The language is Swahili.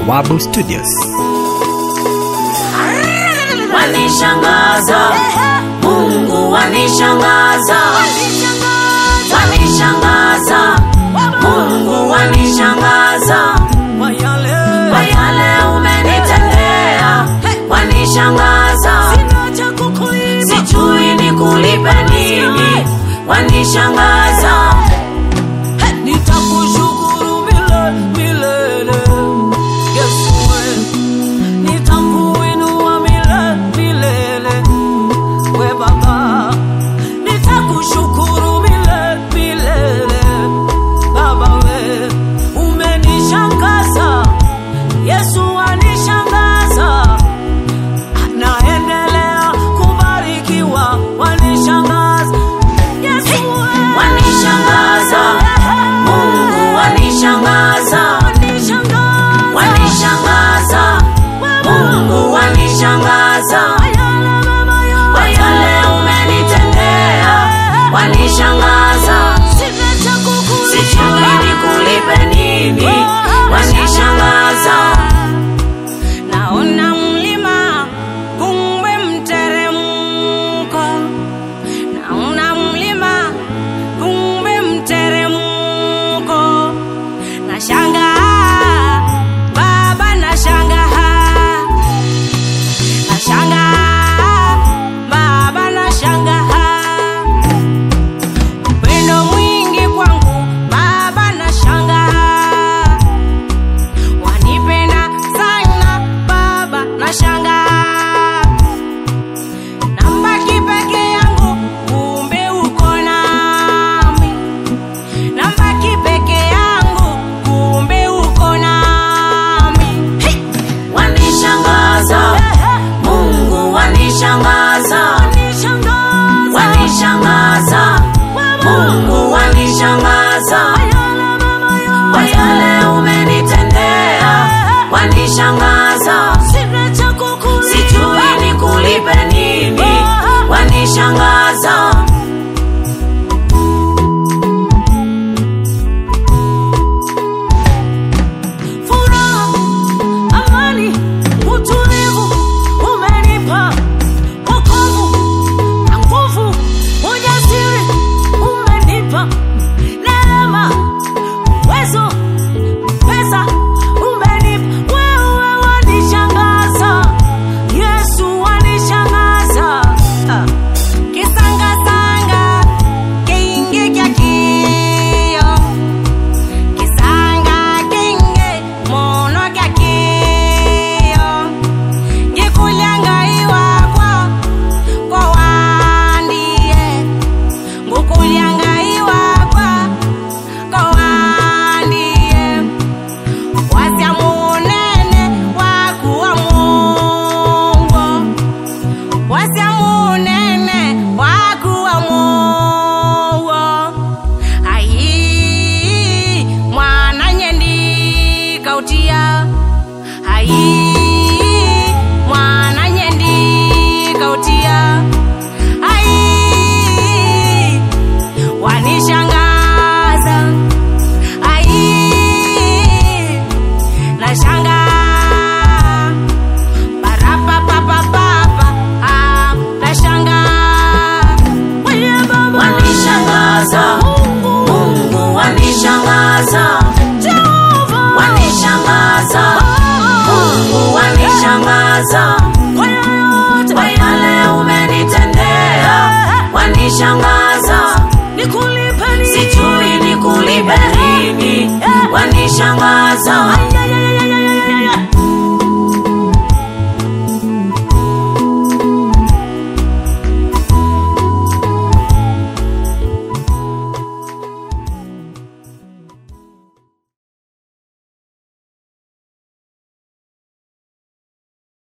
Bawabu Studios. wanishangaza mungu wanishangaza wanishangaza mungu wanishangaza kwa yale umenitendea wanishangaza sijui ni kulipe nini wanishangaza nitakushukuru milele milele Yesu we nitakuinua milele milele we baba nitakushukuru milele milele baba we umenishangaza Yesu anishangaza naendelea kubarikiwa wanishangaza Yesu we wanishangaza mungu wanishangaza wanishangaza mungu wanishangaza kwa yale umenitendea wanishangaza sijui ni kulipe nini wanishangaza naona mlima kumbe mteremko naona mlima kumbe mteremko nashanga baba nashanga nashanga baba nashanga upendo mwingi kwangu baba nashanga wanipenda sana baba nashanga nambaki peke yangu kumbe uko nami nambaki peke yangu kumbe uko nami hey! wanishangaza mungu wanishangaza wanishangaza mungu wanishangaza kwa yale umenitendea wanishangaza sijui ni kulipe nini wanishangaza furaha, amani, utulivu umenipa, wokovu na nguvu, ujasiri umenipa, neema, uwezo, pesa umenipa, wewe wanishangaza, Yesu wanishangaza. Ah. Kisangasanga kingi kya kio kisanga kinge mono kya kio ngikulyangaiwa kwa kwa wandie ngukulyangaiwa kwa kwa wandie wasya munene wakuwa mungu wasya munene wakuwa mungu ai mwana nyendi kautia ai mwana nyendi kautia ai wanishangaza ai nashanga parapapapapapa ah, nashanga Wewe Baba. wanishangaza mungu wanishangaza Jehova. wanishangaza mungu wanishangaza Kwa yoyote. kwa yale umenitendea wanishangaza Nikulipe nini? sijui ni kulipe nini wanishangaza Ay, ay, ay, ay, ay,